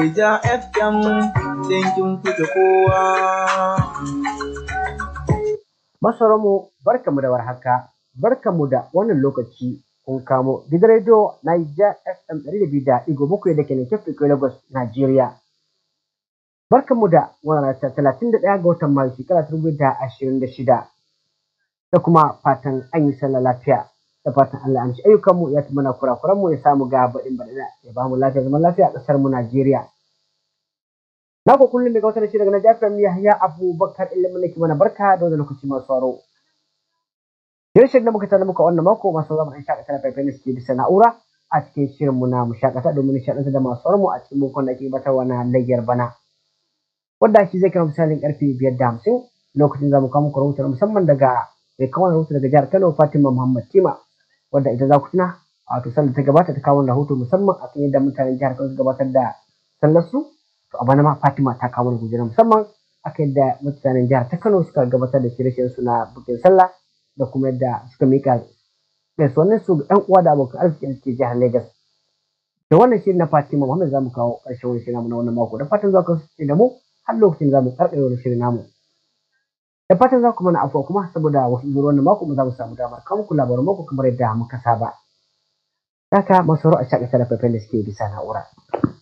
Naija FM yankin kuke kowa. Masaranmu barkamu da warhaka, barkamu da wannan lokaci kun kamo gidan rediyo Naija FM ɗari da biyu da ɗigo bakwai da ke nan Kefi Lagos, Najeriya. Barkamu da wannan rana talatin da ɗaya ga watan Mayu shekara ta dubu da ashirin da shida. Da kuma fatan an yi sallah lafiya. Da fatan Allah an ci ayyukanmu ya fi mana kurakuranmu ya samu ga baɗin baɗina ya ba mu lafiya zaman lafiya a ƙasar mu Najeriya. Na ku kullum daga wata shi daga Naija FM Yahya Abubakar ilimin nake mana barka da wani lokaci masu sauraro. Shirin da muka tana muka wannan mako masu zama ɗan shakata da faifai suke bisa na'ura a cikin shirin mu na mu shakata domin nishaɗanta da masu sauraro a cikin bukon da ake gabatarwa na layyar bana. Wanda shi zai kama misalin karfe biyar da hamsin lokacin za mu kawo muku rahoton musamman daga mai kawo rahoto daga jihar Kano Fatima Muhammad Tima wadda ita za ku tuna a wato sallar ta gabata ta kawo rahoto musamman akan yadda mutanen jihar Kano su gabatar da sallar su to a bana ma Fatima ta kawo mana gujera musamman akan yadda mutanen jihar ta Kano suka gabatar da shirye-shiryen su na bukin sallah da kuma yadda suka mika gaisuwannin su ga 'yan uwa da abokan arziki da suke jihar Lagos. Da wannan shirin na Fatima Muhammad za mu kawo ƙarshen wani shirin na wannan mako da fatan za ku da mu har lokacin za mu karkare wani shirin namu. Da fatan za ku mana afuwa kuma saboda wasu zuwa wannan mako mu za mu samu damar kawo muku labaran mako kamar yadda muka saba. Haka masu a shakata da faifan da suke bisa na'ura.